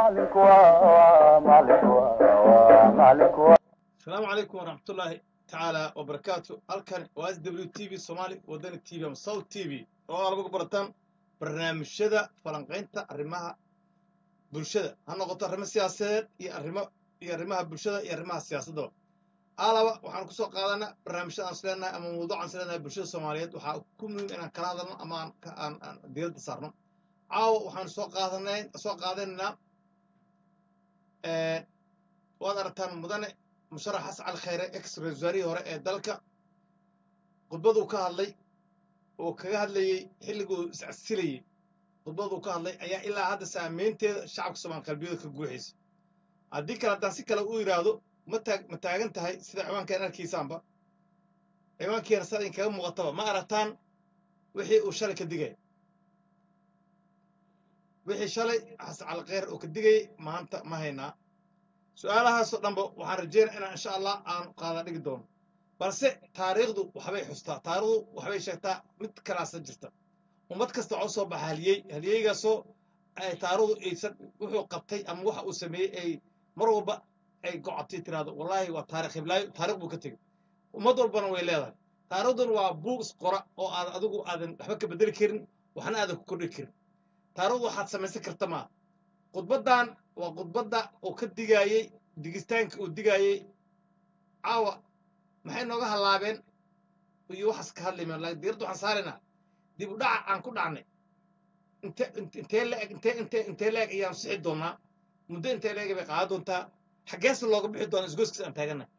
maalinku waa maalinku waa maalinku waa asalaamu calaykum waraxmatullaahi tacaala wabarakaatu halkan waa s w t v soomaali wadani t v ama south t v oo aad lagu barataan barnaamijyada falanqaynta arrimaha bulshada ha noqoto arrimo siyaasadeed iyo arrimo iyo arrimaha bulshada iyo arrimaha siyaasaddaba alaba waxaan ku soo qaadanaa barnaamijyada aan isleenahay ama mawduucaan isleenahay bulshada soomaaliyeed waxaa ku muhiim inaan kala hadalno ama aan ka- aan aan diiradda saarno caawa waxaan soo qaadanay soo qaadanaynaa waad aragtaan mudane musharax xasan cali khayre ex ra-iisul wasaarihii hore ee dalka khudbaduu ka hadlay oo kaga hadlayey xilliguu iscasilayey khudbaduu ka hadlay ayaa ilaa hadda saameynteeda shacabka soomaali qalbiyada ka guuxaysa haddii kale haddaan si kale u yidhaahdo ma taag ma taagan tahay sida ciwaankeen arkaysaanba ciwaankeena saa idinkaga muuqataba ma aragtaan wixii uu shalay ka digaya wixii shalay xasan cali khayre oo ka digayay maanta ma haynaa su-aalahaasoo dhanba waxaan rajeynaya inaan insha allah aan qaada dhigi doono balse taariikhdu waxbay xustaa taariikhdu waxbay sheegtaa mid kalaasa jirta ummad kasta waxaa u soo baxa haliyey haliyeygaasoo ay taariikhdu aysan wuxuu qabtay ama waxa uu sameeyey ay mar walba ay gocotay tiraahdo wallaahi waa taarikh hiblaayo taarikh buu ka tegey ummad walbana way leedahay taariikhduna waa buug isqora oo aad adigu aadan waxba ka bedeli karin waxna aadan ku kordhi karin taariikhdu waxaad samaysan karta maa khudbaddan waa khudbadda uu ka digaayey digistaanka uu digaayey caawa maxay nooga hallaabeen iyo waxaas ka hadlaymaan laakiin diiradda waxaan saaraynaa dib u dhaca aan ku dhacnay inte intee leeg intee intee intee leeg ayaan sixi doonaa muddo intee leeg bay qaadan doontaa xaggeese looga bixi doonaa isgoyska aan taaganahay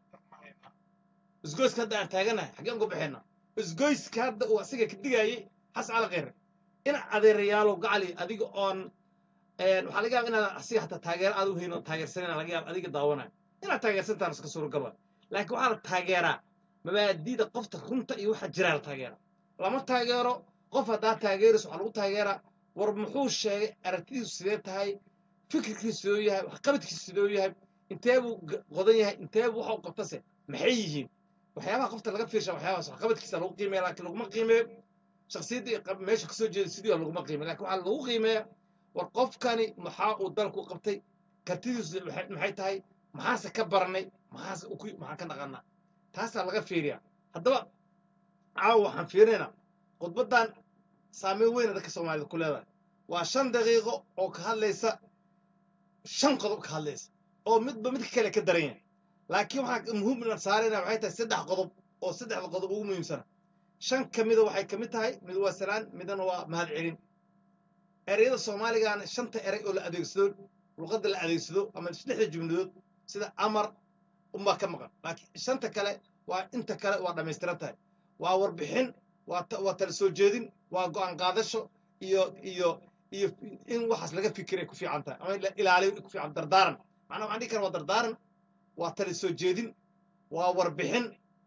isgoyska hadda aan taaganahay xaggeen uga bixaynaa isgoyska hadda uu asiga ka digaayey xasan cali khayre ina adeerayaalow gacali adiga oon waxaa laga yaaba inaad asiga hataa taageero aad u hayn oo taageersanayna laga yaaba adiga daawanayo inaad taageersantaan iska suuragaba laakiin waxaa la taageeraa mabaadi'da qofta runta iyo waxa jiraa la taageeraa lama taageero qof haddaa taageerayso waxaa lagu taageeraa war muxuu sheegay aragtidiisu sidee tahay fikirkiisu sidoo yahay waxqabadkiisu sidoo yahay intee buu g- qodan yahay intee buu waxa u qabtase maxay yihiin waxyaabaha qofta laga fiirsha waxyaabahaas waxqabadkiisa lagu qiimeeya laakiin laguma qiimeeyo shakhsiyaddii qab- meesha kasoo jeeda sidii waa laguma qiimeeyo laakiin waxaa lagu qiimeeya war qofkani maxaa uu dalku qabtay kartidiisu maxay maxay tahay maxaase ka baranay maxaase u ku- maxaan ka dhaqanaa taasaa laga fiiriyaa haddaba caawa waxaan fiirinaynaa khudbaddan saameyn weyna dadka soomaalida ku leedahay waa shan daqiiqo oo ka hadlaysa shan qodob ka hadlaysa oo midba midka kale ka daran yahay laakiin waxaa muhiim inaan saaraynaa waxay tahay saddex qodob oo saddexda qodob ugu muhiimsana shan ka mida waxay ka mid tahay mid waa salaan midna waa mahad celin ereyada soomaaligaana shanta erey oo la adeegsado luqadda la adeegsado ama lixda jumladood sida amar unbaa ka maqan laakiin shanta kale waa inta kale waa dhammaystiran tahay waa warbixin waa ta- waa tala soo jeedin waa go'aan qaadasho iyo iyo iyo in waxaas laga fikiray ku fiican tahay ama la ilaaliyo ay ku fiican dardaaran macnaa waxaan dhihi karaa waa dardaaran waa tala soo jeedin waa warbixin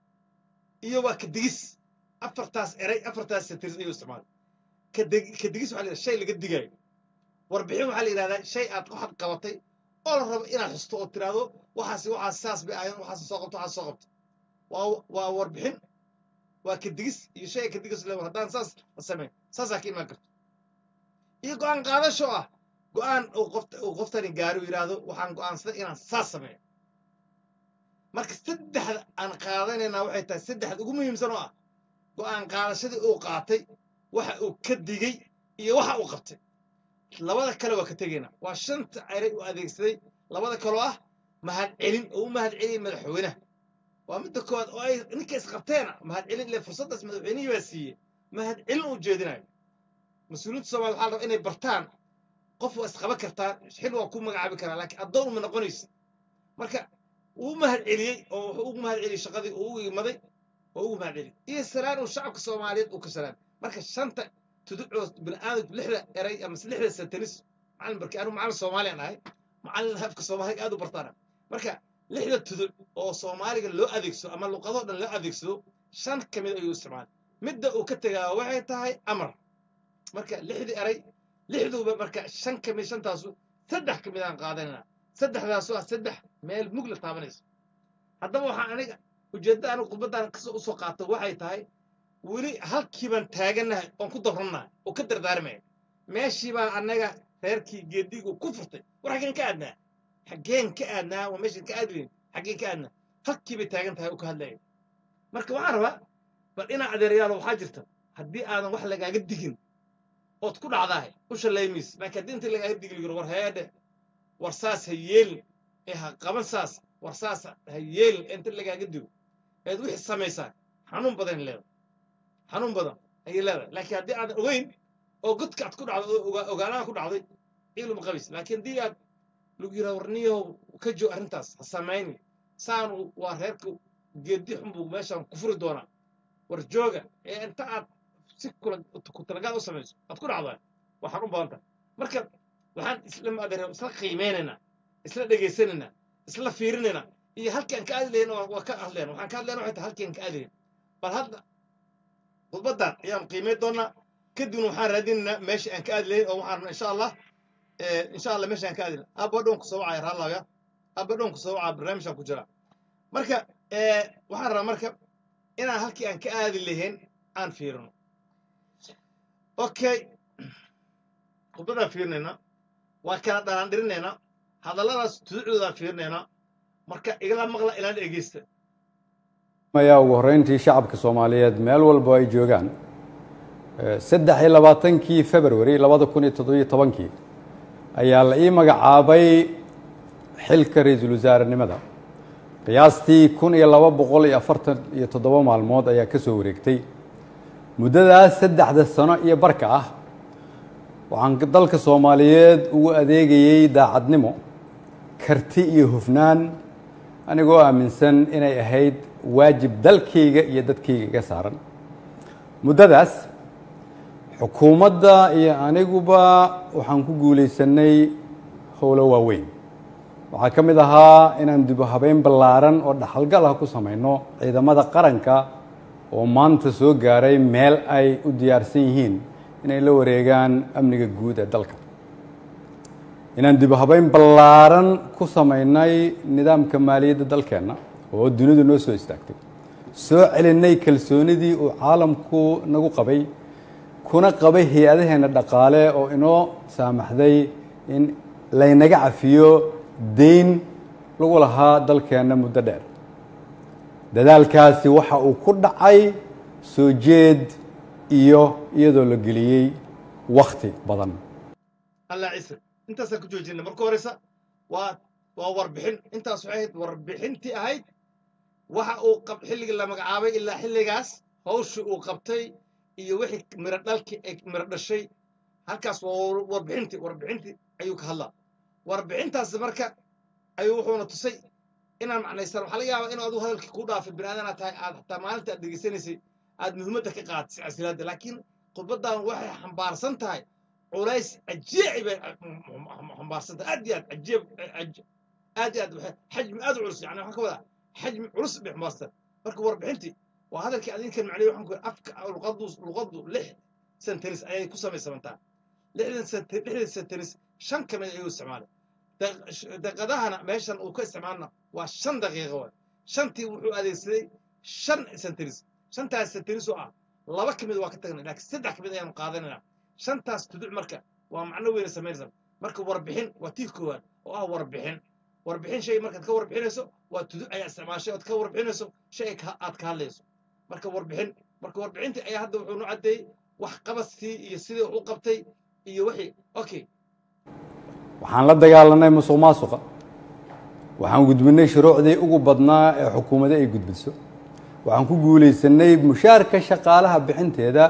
iyo waa kadigis afartaas erey afartaas satirs ayuu isticmaalay kadeg- kadigis waxaa la yidhahdaa shay laga digayo warbixin waxaa la yidhahdaa shay aad waxaad qabatay oo la rabo inaad xusto oo tiraahdo waxaas waxaas saas bay ahayn waxaas soo qabto waxaas soo qabto waa waa warbixin waa kadigis iyo shay kadigis le haddaan saas la sameyn saasaa ka imaan karto iyo go'aan qaadasho ah go'aan uu qofta uu qoftani gaari uu yidhaahdo waxaan go'aansaday inaan saas sameeyo marka saddexda aan qaadanaynaa waxay tahay saddexda ugu muhiimsan oo ah go'aan qaadashadii uu qaatay waxa uu ka digay iyo waxa uu qabtay labada kale waa ka tegaynaa waa shanta erey uu adeegsaday labada kaloo ah mahad celin oo u mahad celiyay madaxweynaha waa midda koowaad oo ay ninka isqabteena mahad celin ile fursaddaas madaxweynihii baa siiyey mahad celin uu jeedinayo mas-uuliyiinta soomaaliya waxaa la rabaa inay bartaan qof waa isqaban kartaa xil waa ku magacaabi karaa laakiin addoon uma noqonaysa marka wuu mahad celiyey oo wuxuu ugu mahad celiyey shaqadii uu ugu imaday oo ugu mahad celiyey iyo salaan uu shacabka soomaaliyeed uu ka salaan marka shanta tuducoo bini'aadamku lixda eray ama lixda satanis macalin barki anigu macalin soomaaliyan ahay macalin afka soomaaliga aad u bartaana marka lixda tuduc oo soomaaliga loo adeegsado ama luqadoo dhan loo adeegsado shan ka mid ayuu isticmaalay midda uu ka tegaa waxay tahay amar marka lixdii eray lixduuba marka shan ka mid shantaasu saddex ka mid aan qaadanayna saddexdaasu ah saddex meel mug la taabanayso haddaba waxaan aniga ujeeddada anigu khudbaddan kasoo usoo qaato waxay tahay weli halkii baan taagannahay oon ku dabrannahay oo ka dardaarmaya meeshii baan annaga reerkii geedigu ku furtay war xaggeen ka aadnaa xaggeen ka aadnaa waa meeshan ka aadi layn xaggeen ka aadnaa halkii bay taagan tahay u ka hadlaya marka waxaan rabaa bal inaa adeerayaalo waxaa jirta haddii aadan wax lagaaga digin ood ku dhacdahay u shalaymaysa laakiin haddii inta lagaaga digi yiro war heedhe war saas ha yeelin ee ha qaban saas war saas ha yeelin inta lagaaga digo eed wixii samaysaa xanuun badan leedahay xanuun badan ayay leedahay laakiin haddii aadan ogeyn oo godka aad ku dhacday oo ogaa- ogaanaha ku dhacday ciiluma qabays laakiin haddii aad lagu yiraa warniyow ka joog arrintaas ha samayni saanu waa reerka geedi xun buu meeshaan ku furi doonaa war jooga ee inta aad si kula ku talagaad u samayso aad ku dhacdaa waxaan u badan tahay marka waxaan isla maadare isla qiimeynaynaa isla dhegaysanaynaa isla fiirinaynaa iyo halkii aan ka aadi lahayn waa waa ka hadleen waxaan ka hadleen waxay tahay halkii aan ka aadi lahayn bal hadda khudbaddan ayaan qiimeyn doonaa kadibna waxaan raadinaynaa meesha aan ka aadi lahayn oo waxaan rabnaa insha allah eh, insha allah meesha aan ka aadi lahayn abba dhown ku soo wacaya raallaaga abba dhown ku soo wacaya barnaamijaan ku jira marka eh, waxaan rabaa marka inaan halkii aan ka aadi lahayn aan fiirino okay khudbaddaan fiirinaynaa waa kala dhanaandhirinaynaa hadalladaas tuducdoodaan fiirinaynaa marka igala maqla ilaan dhegeysta ayaa ugu horreyntii shacabka soomaaliyeed meel walba ay joogaan Eh, saddex iyo labaatankii february labada kun iyo toddobiyo tobankii ayaa la ii magacaabay xilka ra-iisul wasaarenimada qiyaastii kun iyo laba boqol iyo afartan iyo toddoba maalmood ayaa ka soo wareegtay muddadaas saddexda sano iyo barka ah waxaan dalka soomaaliyeed ugu adeegayey daacadnimo karti iyo hufnaan anigoo aaminsan inay ahayd waajib dalkayga iyo dadkayga iga saaran muddadaas xukuumadda iyo aniguba waxaan ku guulaysanay howlo waaweyn waxaa ka mid ahaa inaan dib u habeyn ballaaran oo dhaxalgal ah ku samayno ciidamada qaranka oo maanta soo gaaray meel ay u diyaarsan yihiin inay la wareegaan amniga guud ee dalka inaan dib u habeyn ballaaran ku samaynay nidaamka maaliyadda dalkeenna oo dunidu noo soo istaagtay soo celinay kalsoonidii uu caalamku nagu qabay kuna qabay hay-adaheenna dhaqaale oo inoo saamaxday in laynaga cafiyo deyn lagu lahaa dalkeenna muddo dheer dadaalkaasi waxa uu ku dhacay soo jeed iyo iyadoo la geliyey wakhti badan allah ciise intaasaan ku joojina marka horeysa waa waa warbixin intaas waxay ahayd warbixintii ahayd waxa uu qab xilligii la magacaabay ilaa xilligaas hawshii uu qabtay iyo wixii miro dhalki ay miro dhashay halkaas waa warbixintii warbixintii ayuu ka hadlaa warbixintaas marka ayuu wuxuuna tusay inaan macnaysan waxaa laga yaabaa inuu adigu hadalkii kuu dhaafay bini aadana tahay aad xataa maalinta aad dhegeysanaysay aad muhiimadda ka qaadatay casilaadda laakiin khudbaddan waxay xambaarsan tahay culays cajiici bay xambaarsan tahay aad iyo aad cajiib aad iyo aad waxay xajmi aad u culus yani waxaan ka wadaa xajmi culus bay xambaarsan marka warbixintii waa hadalkii adinkan macnay waxaan ku afka luqadu luqadu lix sentence ayay ku samaysamantaa lixdan sente lixdan sentence shan ka mid ayuu isticmaalay daqiiqadahana meeshan uu ka isticmaalna waa shan daqiiqo waay shantii wuxuu adeegsaday shan sentence shantaas sentence oo ah laba ka mid waa ka tagnay laakiin saddex ka mid ayaanu qaadanaynaa shantaas tuduc marka waa macno weyna samaynaysa marka warbixin waa tii koowaad oo ah warbixin warbixin shay markaad ka warbixinayso waa tuduc ayaa isticmaashay ood ka warbixinayso shay aad ka hadlayso marka warbixin marka warbixintii ayaa hadda wuxuu nu caddeeyey wax qabadkii iyo sidii wax u qabtay iyo wixii okay waxaan la dagaalanay musuq maasuqa waxaan gudbinay shuruucdii ugu badnaa ee xukuumadda ay gudbiso waxaan ku guulaysanay mushaarka shaqaalaha bixinteeda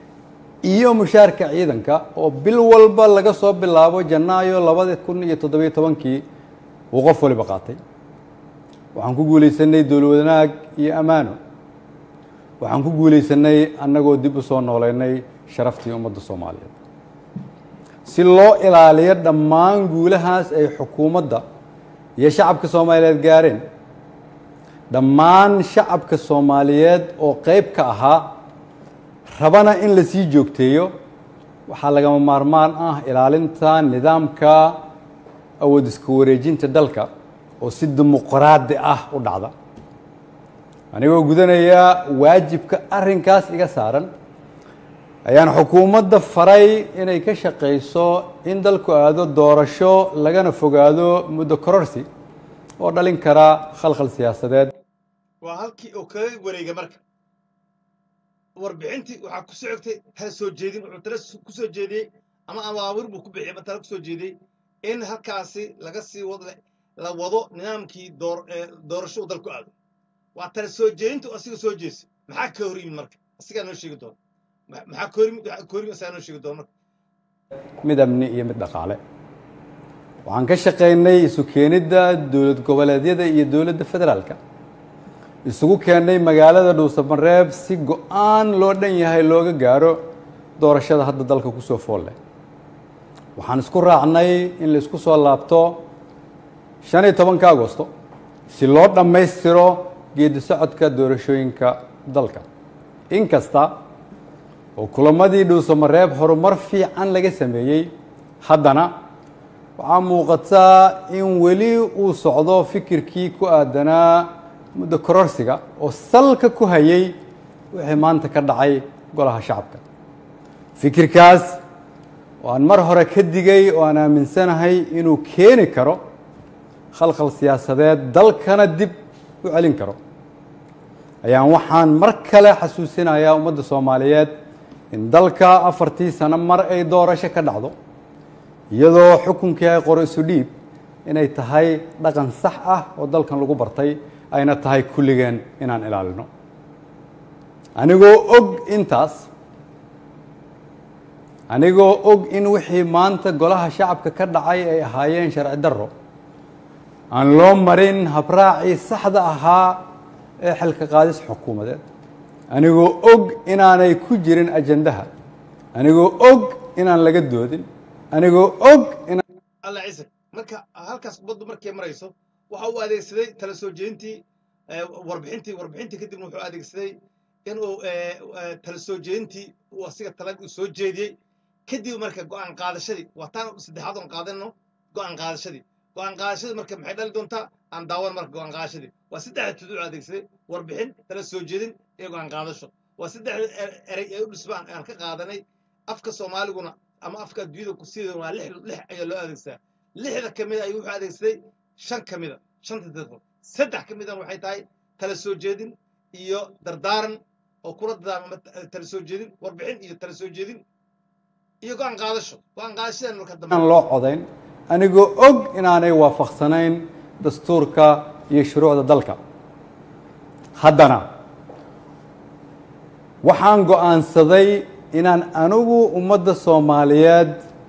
iyo mushaarka ciidanka oo bil walba laga soo bilaabo janaayo labada kun iyo toddobiyo tobankii uu qof waliba qaatay waxaan ku guulaysanay dowlad wanaag iyo ammaano waxaan ku guulaysanay annagoo dib u soo nooleynay sharaftii ummadda soomaaliyeed si loo ilaaliyo dhammaan guulahaas ay xukuumadda iyo shacabka soomaaliyeed gaareen dhammaan shacabka soomaaliyeed oo qeyb ka ahaa rabana in la sii joogteeyo waxaa lagama maarmaan ah ilaalinta nidaamka awood iska wareejinta dalka oo si dimuqraadi ah u dhacda anigoo gudanaya waajibka arrinkaas iga saaran ayaan xukuumadda faray inay ka shaqayso in dalku aado doorasho lagana fogaado muddo kororsi oo dhalin kara khalkhal siyaasadeed waa halkii oo kaga wareega marka warbixintii waxaa ku socogtay tala soo jeedin wuxuu tala ku soo jeediyey ama abaabur buu ku bixiyey ama tala ku soo jeediyey in halkaasi laga sii wad la wado nidaamkii door doorasho uu dalku aado waa tala soo jeedintu asiga soo jeesa maxaa ka hor yimid marka asigaa noo sheegi doona maxaa ka hor yimid waxaa ka hor yimid asigaa noo sheegi doona marka mid amni iyo mid dhaqaale waxaan ka shaqaynay isu keenidda dowlad goboleedyada iyo dowladda federaalka isugu keennay magaalada dhuusamareeb si go-aan loo dhan yahay looga gaaro doorashada hadda dalka kusoo fool leh waxaan isku raacnay in la isku soo laabto shan iyo tobanka agosto si loo dhammaystiro geedi socodka doorashooyinka dalka inkasta oo kulamadii dhuusamareeb horumar fiican laga sameeyey haddana waxaa muuqataa in weli uu socdo fikirkii ku aadanaa muddo kororsiga oo salka ku hayay wixii maanta ka dhacay golaha shacabka fikirkaas oo aan mar hore ka digay oo aan aaminsanahay inuu keeni karo khalkhal siyaasadeed dalkana dib u celin karo ayaan waxaan mar kale xasuusinayaa ummadda soomaaliyeed in dalka afartii sano mar ay doorasho ka dhacdo iyadoo xukunkii ay qoro isu dhiib inay tahay dhaqan sax ah oo dalkan lagu bartay ayna tahay kulligeen inaan ilaalino anigoo og intaas anigoo og in wixii maanta golaha shacabka ka dhacay ay ahaayeen sharci darro aan loo marin habraacii saxda ahaa ee xilka qaadis xukuumadeed anigoo og inaanay ku jirin ajandaha anigoo og inaan laga doodin anigoo og inaan alla ciise marka halkaas baddu markay marayso waxa uu adeegsaday tala soo jeedintii warbixintii warbixintii kadibna wuxuu adeegsaday inuu tala soo jeedintii uu asiga talag soo jeediyey kadib marka go'aan qaadashadii waa taan saddexaad oon qaadano go'aan qaadashadii go'aan qaadashadii marka maxay dhali doontaa aan daawan marka go'aan qaadashadii waa saddexda tuduc adeegsaday warbixin tala soo jeedin iyo go'aan qaadasho waa saddexda erey ee u dhisbaan aan ka qaadanay afka soomaaliguna ama afka adduunyada ku siidan waa lix lix ayaa loo adeegsadaa lixda ka mida ayuu wuxuu adeegsaday shan ka mida shanta daqiiqo saddex ka midan waxay tahay tala soo jeedin iyo dardaaran oo kula dadaarma tala soo jeedin warbixin iyo tala soo jeedin iyo go'aan qaadasho go'aan qaadashadan marka dambe aan loo codayn anigoo og inaanay waafaqsanayn dastuurka iyo shuruucda dalka haddana waxaan go'aansaday inaan anigu ummadda soomaaliyeed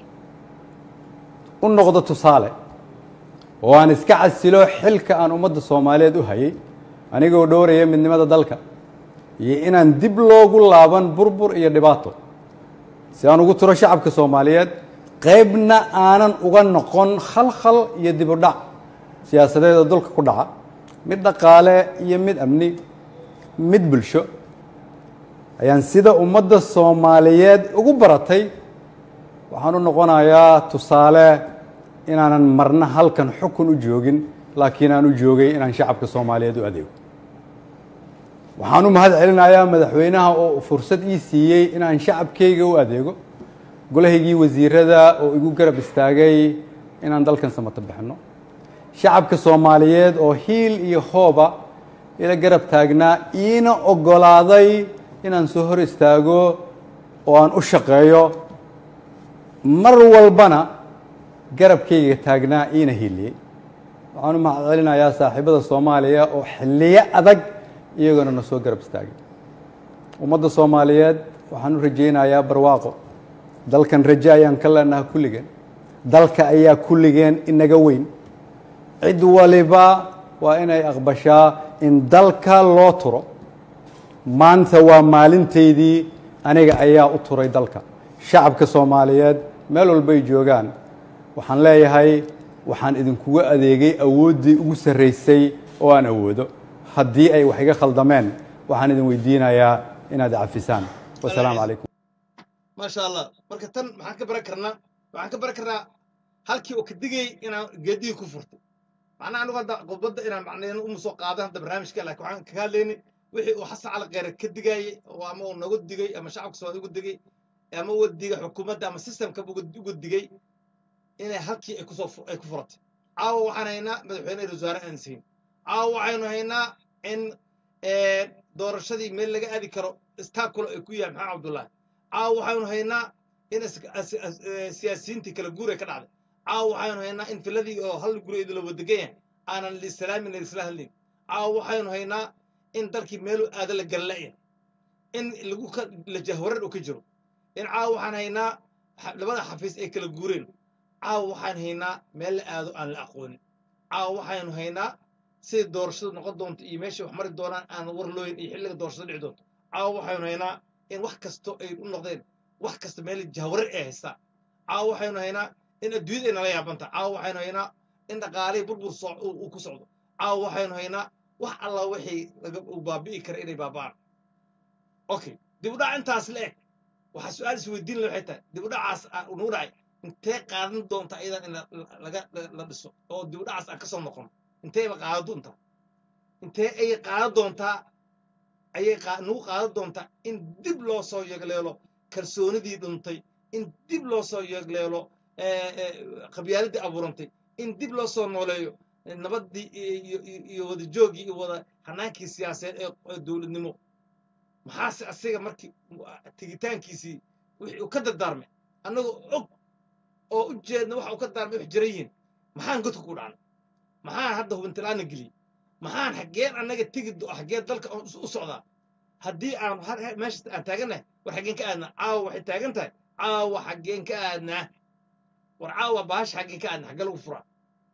u noqdo tusaale oo aan iska casilo xilka aan ummadda soomaaliyeed u hayay anigoo dhowraya midnimada dalka iyo inaan dib loogu laaban burbur iyo dhibaato si aan ugu turo shacabka soomaaliyeed qaybna aanan uga noqon khalkhal iyo dib u dhac siyaasadeed oo dalka ku dhaca mid dhaqaale iyo mid amni mid bulsho ayaan sida ummadda soomaaliyeed ugu baratay waxaan u noqonayaa tusaale inaanan marna halkan xukun u joogin laakiin aan u joogay inaan shacabka soomaaliyeed u adeego waxaan u mahad celinayaa madaxweynaha oo fursad ii siiyey inaan shacabkayga u adeego golahaygii wasiirada oo igu garab istaagay inaan dalkan samato bixinno shacabka soomaaliyeed oo hiil iyo hooba ila garab taagnaa iina oggolaaday inaan soo hor istaago oo aan u shaqeeyo mar walbana garabkayga taagnaa iina hiiliyey waxaan u mahad celinayaa saaxiibada soomaaliya oo xilliyo adag iyagona na soo garab istaagay ummadda soomaaliyeed waxaan u rajaynayaa barwaaqo dalkan raje ayaan ka leenaha kulligeen dalka ayaa kulligeen inaga weyn cid waliba waa inay aqbashaa in dalka loo turo maanta waa maalintaydii aniga ayaa u turay dalka shacabka soomaaliyeed meel walbay joogaan waxaan leeyahay waxaan idinkuga adeegay awooddii ugu sarraysay oo aan awoodo haddii ay wax iga khaldameen waxaan idin weydiinayaa inaad cafisaan wasalaamu calaykum maasha allah marka tan maxaan ka baran karnaa waxaan ka baran karnaa halkii oo ka digayay inaan geedihii ku furto macnaha anigu hadda khudbadda inaan macnaheenu uma soo qaadan hadda barnaamijka laakiin waxaan kaga hadlaynay wixii uu xasan cali kheyre ka digaayey oo ama uu nagu digay ama shacabka soomaali ugu digay ama wadiga xukuumadda ama systemka uga digay inay halkii ay kusoo fu- ay ku furatay caawa waxaan haynaa madaxweyne ra wasaare aan siin caawa waxaynu haynaa in eh, doorashadii meel laga aadi karo istaakula ay ku yahay maxamed cabdullaahi caawa waxaynu haynaa in is- as- as- eh, siyaasiyiintii kala guur ay ka dhacday caawa waxaynu haynaa in filadii oo hal guri la wadagan yahay aanan liisalaamin laisla hadlin caawa waxaynu haynaa in dalkii meelu aada la galla'ya in lagu ka la jahwarar uu ka jiro in caawa waxaan haynaa xa- labada xafiis ay kala guureen caawa waxaan haynaa meel la aado aan la aqoonin caawa waxaynu haynaa siday doorashadu noqon doonto iyo meeshay wax mari doonaan aan war looyin iyo xilliga doorashada dhici doonto caawa waxaynu haynaa in wax kasto ay u noqdeen wax kasta meel jahwarar ay haystaa caawa waxaynu haynaa in adduunyada ay nala yaabanta caawa waxaynu haynaa in dhaqaalihii burbur soo uu uu ku socdo caawa waxaynu haynaa wax alla wixii laga uu baabi'i kara inay baaba'aan okay dib u dhac intaas la eg waxaa su-aal isweydiin la waxay tahay dib u dhacaas aa nagu dhacay intee qaadan doonta iyadan in la- la- laga la- la dhiso oo dib u dhacaas aan ka soo noqono inteeba qaadan doontaa intee ayay qaadan doontaa ayay qaa- nagu qaadan doontaa in dib loo soo yegleelo kalsoonidii dhuntay in dib loo soo yegleelo eh, eh, qabyaaladii abuurantay in dib loo soo nooleeyo eh, nabaddii iyo- iyo iyo- iyo wada joogii iyo wada hanaankii siyaasadeed ee ee dowladnimo maxaase asiga markii tigitaankiisii wixii uu ka dardaarmay annagoo og oo u jeedna waxa uu ka daarmay wax jiran yihiin maxaan godka ku dhacnay maxaan hadda hubintilaana geliyey maxaan xaggeen annaga tegi do- xaggeen dalka u u socdaa haddii aan har- har- meesha aan taagannahay war xaggeen ka aadnaa caawa waxay taagan tahay caawa xaggeen ka aadnaa war caawa baasha xaggeen ka aadnaa xaggee lagu furaa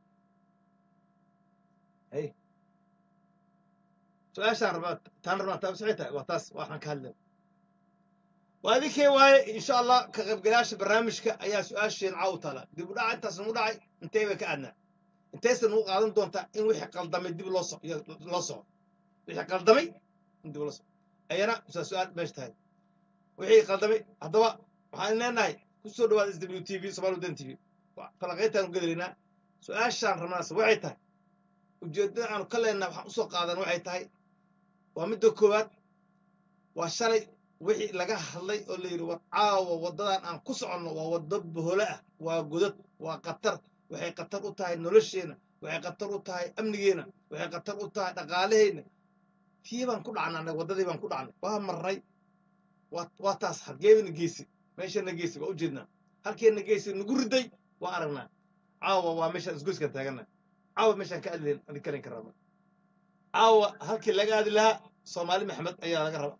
hay su-aashaan rabaa taan rabaa taa waxay tahay waa taas waxaan ka hadlay waa idinkee waaye insha allah ka qaybgalayaasha barnaamijka ayaa su-aasheen caaw taala dib u dhaca intaas nagu dhacay intee bay ka aadnaa intayse nagu qaadan doontaa in wixii qaldamay dib loo so loo soco wixii qaldamay in dib loo soco ayana saa su-aal meesha tahay wixii qaldamay haddaba waxaan leenahay ku soo dhawaada s w t v somaali wadan t v falaqayntaanu gedelaynaa su-aashaan rabnaas waxay tahay ujeeddada aanu ka leenaha waxaan usoo qaadan waxay tahay waa midda koowaad waa shalay wixii laga hadlay oo la yidhi war caawa waddadan aan ku soconno waa waddo bohole ah waa godad waa khatar waxay khatar u tahay nolosheenna waxay khatar u tahay amnigeena waxay khatar u tahay dhaqaalaheenna tii baan ku dhacnay annaga waddadii baan ku dhacnay waa marnay waa waa taas halkeebana geysi meeshana geysi waa ujeednaa halkeena geysi nagu riday waa aragnaa caawa waa meeshaan isgoyskaan taaganna caawa meeshaan ka adlen adikalan ka rabna caawa halkii laga aadi lahaa soomaali maxamed ayaa laga raba